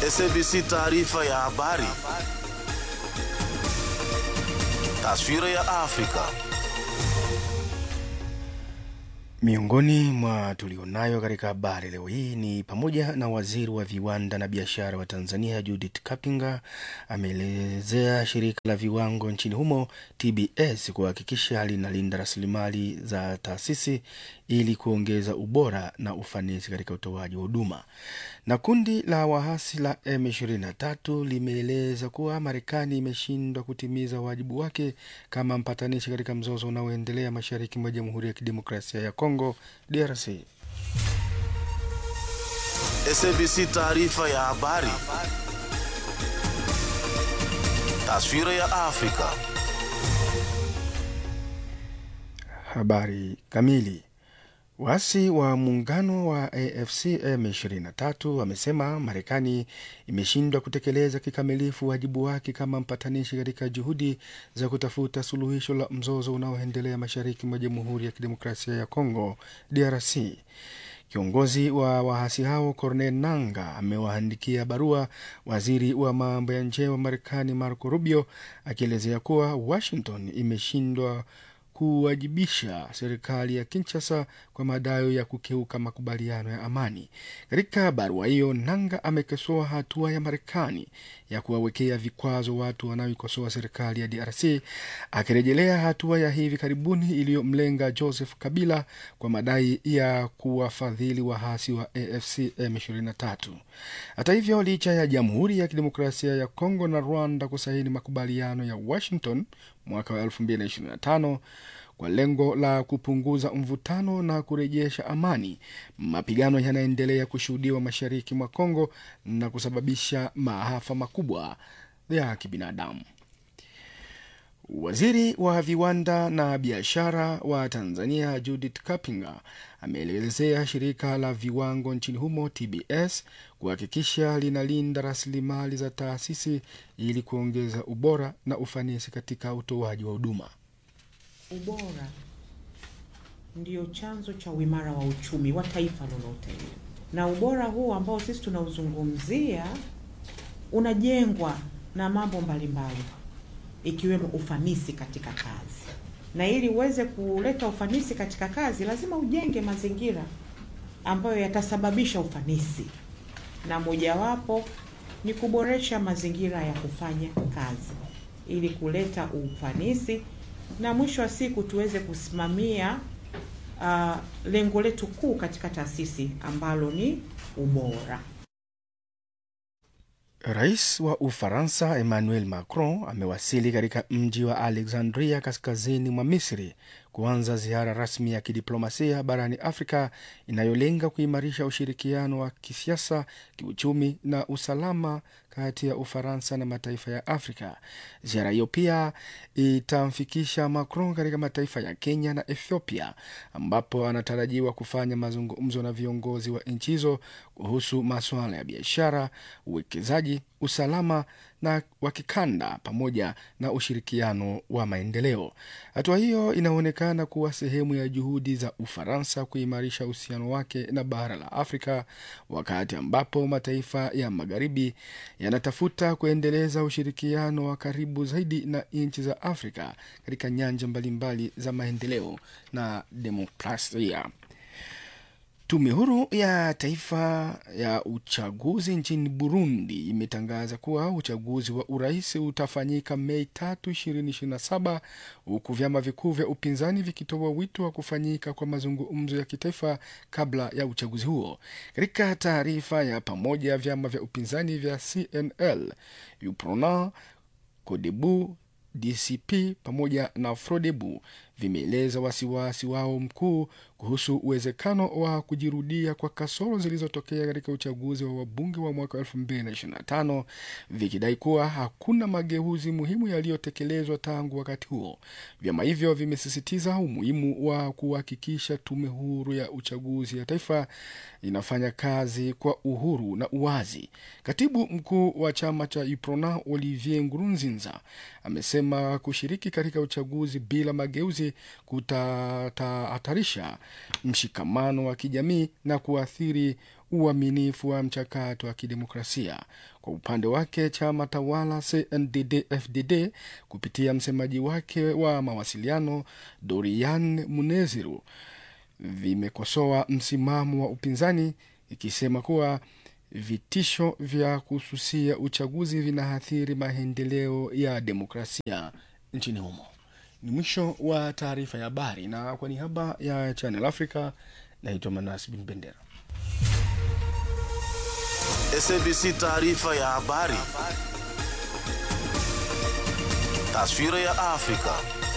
SABC taarifa ya habari. Taswira ya Afrika. Miongoni mwa tulionayo katika habari leo hii ni pamoja na waziri wa viwanda na biashara wa Tanzania Judith Kapinga ameelezea shirika la viwango nchini humo TBS kuhakikisha linalinda rasilimali za taasisi ili kuongeza ubora na ufanisi katika utoaji wa huduma. Na kundi la waasi la M23 limeeleza kuwa Marekani imeshindwa kutimiza wajibu wake kama mpatanishi katika mzozo unaoendelea mashariki mwa Jamhuri ya Kidemokrasia ya Kongo DRC. SABC taarifa ya habari. Taswira ya Afrika. Habari kamili. Waasi wa muungano wa AFC M23 wamesema Marekani imeshindwa kutekeleza kikamilifu wajibu wake kama mpatanishi katika juhudi za kutafuta suluhisho la mzozo unaoendelea mashariki mwa Jamhuri ya Kidemokrasia ya Kongo DRC. Kiongozi wa waasi hao Cornel Nanga amewaandikia barua waziri wa mambo ya nje wa Marekani Marco Rubio akielezea kuwa Washington imeshindwa kuwajibisha serikali ya Kinshasa kwa madai ya kukeuka makubaliano ya amani. Katika barua hiyo, Nanga amekosoa hatua ya Marekani ya kuwawekea vikwazo watu wanaoikosoa serikali ya DRC, akirejelea hatua ya hivi karibuni iliyomlenga Joseph Kabila kwa madai ya kuwafadhili waasi wa AFC M23. Hata hivyo, licha ya Jamhuri ya Kidemokrasia ya Kongo na Rwanda kusaini makubaliano ya Washington mwaka wa 2025 kwa lengo la kupunguza mvutano na kurejesha amani, mapigano yanaendelea kushuhudiwa mashariki mwa Kongo na kusababisha maafa makubwa ya kibinadamu. Waziri wa viwanda na biashara wa Tanzania Judith Kapinga ameelezea shirika la viwango nchini humo TBS kuhakikisha linalinda rasilimali za taasisi ili kuongeza ubora na ufanisi katika utoaji wa huduma. Ubora ndio chanzo cha uimara wa uchumi wa taifa lolote, na ubora huu ambao sisi tunauzungumzia unajengwa na mambo mbalimbali ikiwemo ufanisi katika kazi, na ili uweze kuleta ufanisi katika kazi lazima ujenge mazingira ambayo yatasababisha ufanisi, na mojawapo ni kuboresha mazingira ya kufanya kazi ili kuleta ufanisi na mwisho wa siku tuweze kusimamia uh, lengo letu kuu katika taasisi ambalo ni ubora. Rais wa Ufaransa Emmanuel Macron amewasili katika mji wa Alexandria kaskazini mwa Misri kuanza ziara rasmi ya kidiplomasia barani Afrika inayolenga kuimarisha ushirikiano wa kisiasa, kiuchumi na usalama kati ya Ufaransa na mataifa ya Afrika. Ziara hiyo pia itamfikisha Macron katika mataifa ya Kenya na Ethiopia, ambapo anatarajiwa kufanya mazungumzo na viongozi wa nchi hizo kuhusu masuala ya biashara, uwekezaji, usalama na wa kikanda pamoja na ushirikiano wa maendeleo. Hatua hiyo inaonekana kuwa sehemu ya juhudi za Ufaransa kuimarisha uhusiano wake na bara la Afrika, wakati ambapo mataifa ya magharibi yanatafuta kuendeleza ushirikiano wa karibu zaidi na nchi za Afrika katika nyanja mbalimbali za maendeleo na demokrasia. Tume huru ya taifa ya uchaguzi nchini Burundi imetangaza kuwa uchaguzi wa urais utafanyika Mei tatu ishirini ishirini na saba huku vyama vikuu vya upinzani vikitoa wito wa kufanyika kwa mazungumzo ya kitaifa kabla ya uchaguzi huo. Katika taarifa ya pamoja, vyama vya upinzani vya CNL, UPRONA, CODEBU DCP pamoja na Frodebu vimeeleza wasiwasi wao mkuu kuhusu uwezekano wa kujirudia kwa kasoro zilizotokea katika uchaguzi wa wabunge wa mwaka 2025 vikidai kuwa hakuna mageuzi muhimu yaliyotekelezwa tangu wakati huo. Vyama hivyo vimesisitiza umuhimu wa kuhakikisha tume huru ya uchaguzi ya taifa inafanya kazi kwa uhuru na uwazi. Katibu mkuu wa chama cha UPRONA Olivier Ngurunzinza amesema kushiriki katika uchaguzi bila mageuzi kutahatarisha mshikamano wa kijamii na kuathiri uaminifu wa mchakato wa kidemokrasia. Kwa upande wake, chama tawala CNDD-FDD kupitia msemaji wake wa mawasiliano Dorian Muneziru vimekosoa msimamo wa upinzani ikisema kuwa vitisho vya kususia uchaguzi vinaathiri maendeleo ya demokrasia nchini humo. Ni mwisho wa taarifa ya habari, na kwa niaba ya Channel Africa naitwa Manas Bin Bendera. SABC taarifa ya habari. Taswira ya Afrika.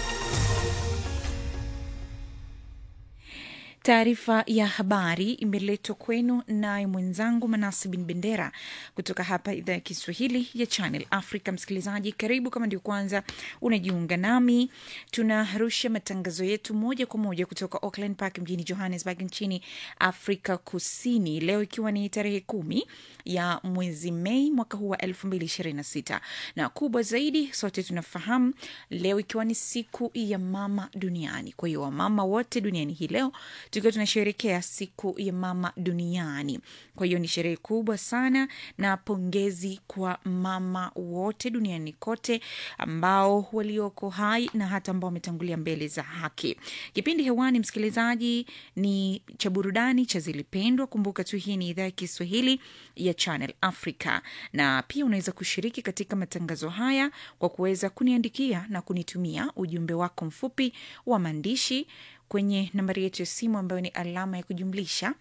Taarifa ya habari imeletwa kwenu naye mwenzangu Manasi Bin Bendera kutoka hapa idhaa ya Kiswahili ya Channel Africa. Msikilizaji, karibu. Kama ndio kwanza unajiunga nami, tunarusha matangazo yetu moja kwa moja kutoka Auckland Park mjini Johannesburg nchini Afrika Kusini, leo ikiwa ni tarehe kumi ya mwezi Mei mwaka huu wa elfu mbili ishirini na sita na kubwa zaidi, sote tunafahamu leo ikiwa ni siku ya mama duniani. Kwa hiyo wamama wote duniani hii leo tukiwa tunasherekea siku ya mama duniani. Kwa hiyo ni sherehe kubwa sana, na pongezi kwa mama wote duniani kote ambao walioko hai na hata ambao wametangulia mbele za haki. Kipindi hewani, msikilizaji, ni cha burudani cha Zilipendwa. Kumbuka tu hii ni idhaa ya Kiswahili ya Channel Africa, na pia unaweza kushiriki katika matangazo haya kwa kuweza kuniandikia na kunitumia ujumbe wako mfupi wa maandishi kwenye nambari yetu ya simu ambayo ni alama ya kujumlisha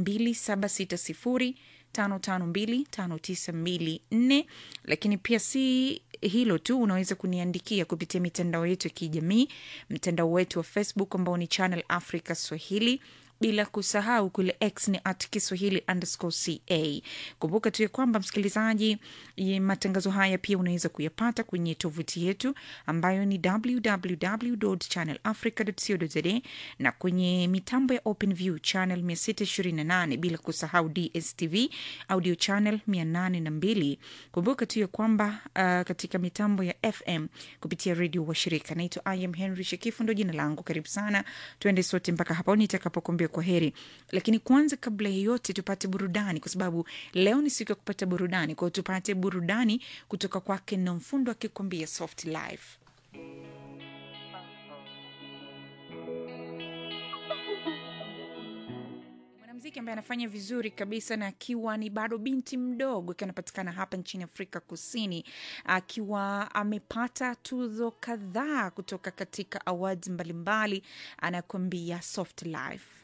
276055259254. Lakini pia si hilo tu, unaweza kuniandikia kupitia mitandao yetu ya kijamii, mtandao wetu wa Facebook ambao ni Channel Africa Swahili bila kusahau kule X ni at Kiswahili underscore ca. Kumbuka tu ya kwamba msikilizaji, matangazo haya pia unaweza kuyapata kwenye tovuti yetu ambayo ni www channel africa co za na kwenye mitambo ya Open View channel 628 bila kusahau DSTV audio channel 802. Kumbuka tu ya kwamba uh, katika mitambo ya FM kupitia redio washirika. Naitwa I am Henry Shekifu, ndo jina langu. Karibu sana, tuende sote mpaka hapo nitakapokuambia kwa heri. Lakini kwanza, kabla ya yote, tupate burudani, kwa sababu leo ni siku ya kupata burudani. Kwa hiyo tupate burudani kutoka kwake Nomfundo akikwambia soft life. mwanamuziki ambaye anafanya vizuri kabisa na akiwa ni bado binti mdogo, akiwa anapatikana hapa nchini Afrika Kusini, akiwa amepata tuzo kadhaa kutoka katika awards mbalimbali, anakuambia soft life.